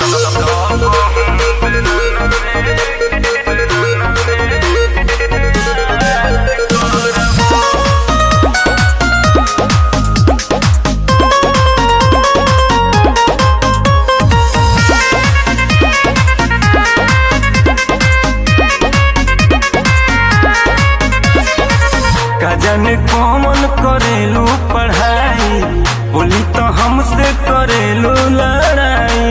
जाने कौन करेलू पढ़ाई बोली तो हमसे करेलू लड़ाई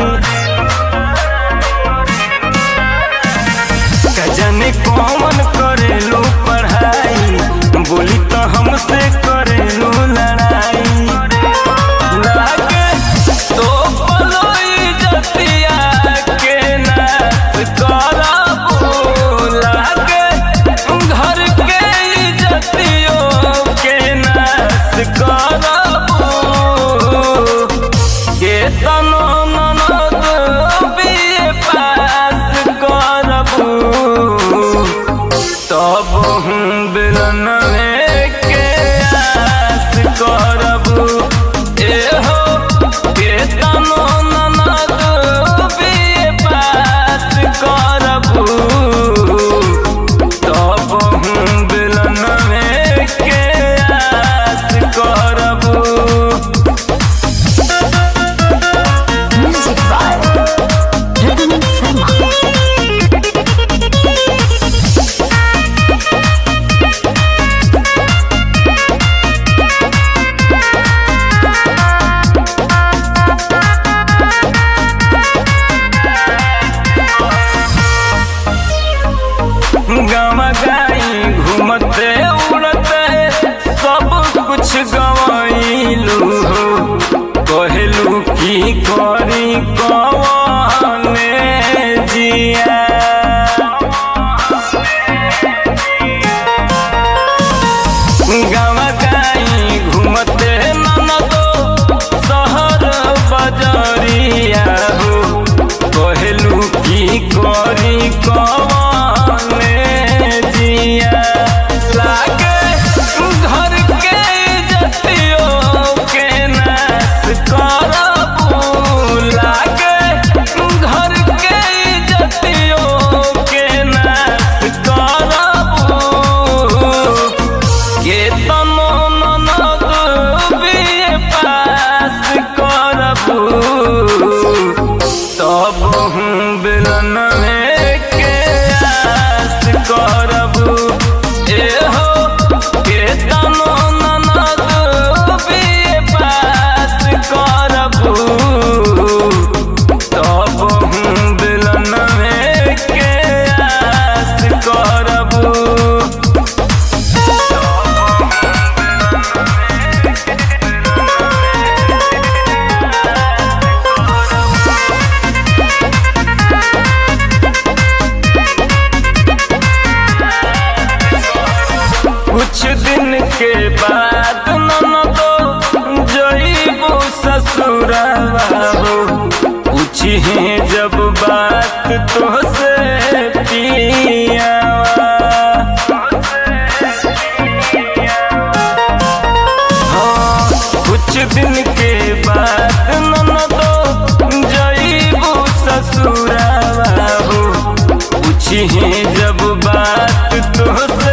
का जाने कौन करेलू पढ़ाई बोली तो हमसे करेलू लड़ाई लागे तो पलोई जतिया के नाश करबू लागे घर के इज्जतियों के नाश करबू के तनो ननद बीए पास करबू तब हम बिलन के आस करबू एहो के तनो ननद बीए पास करबू तब हम बिलन के आस करबू Music by Rhythm Sharma. गावा गाई घूमते उड़ते सब कुछ गवाइलू हो कहलू की करी कवने जिया गावा गाई घूमते ननदो शहर बजरिया हो कहलू की करी कवने जिया लागे घर के इज्जतियों के नाश करबू लागे घर के इज्जतियों के नाश करबू के तनो ननद बीए पास करबू तब हम बिलन के आस करबू एहो के तनो ननद बीए पास करबू तब हम बिलन के आस करबू कुछ दिन के बाद ननदो जईबू ससुरवा हो पूछी जब बात तो से पियावा हाँ, कुछ दिन के बाद ननदो जईबू ससुरवा हो पूछी जब बात तो से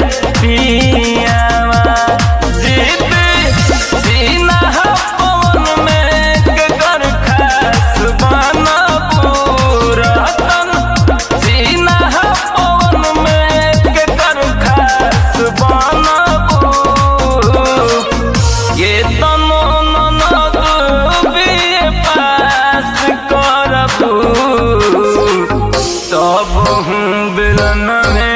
पियावा जीत सीना पवन में कर खास बनबू रतन सीना पवन में कर खास बनबू ये तनो ननद बीए पास करबू तब हम बिलन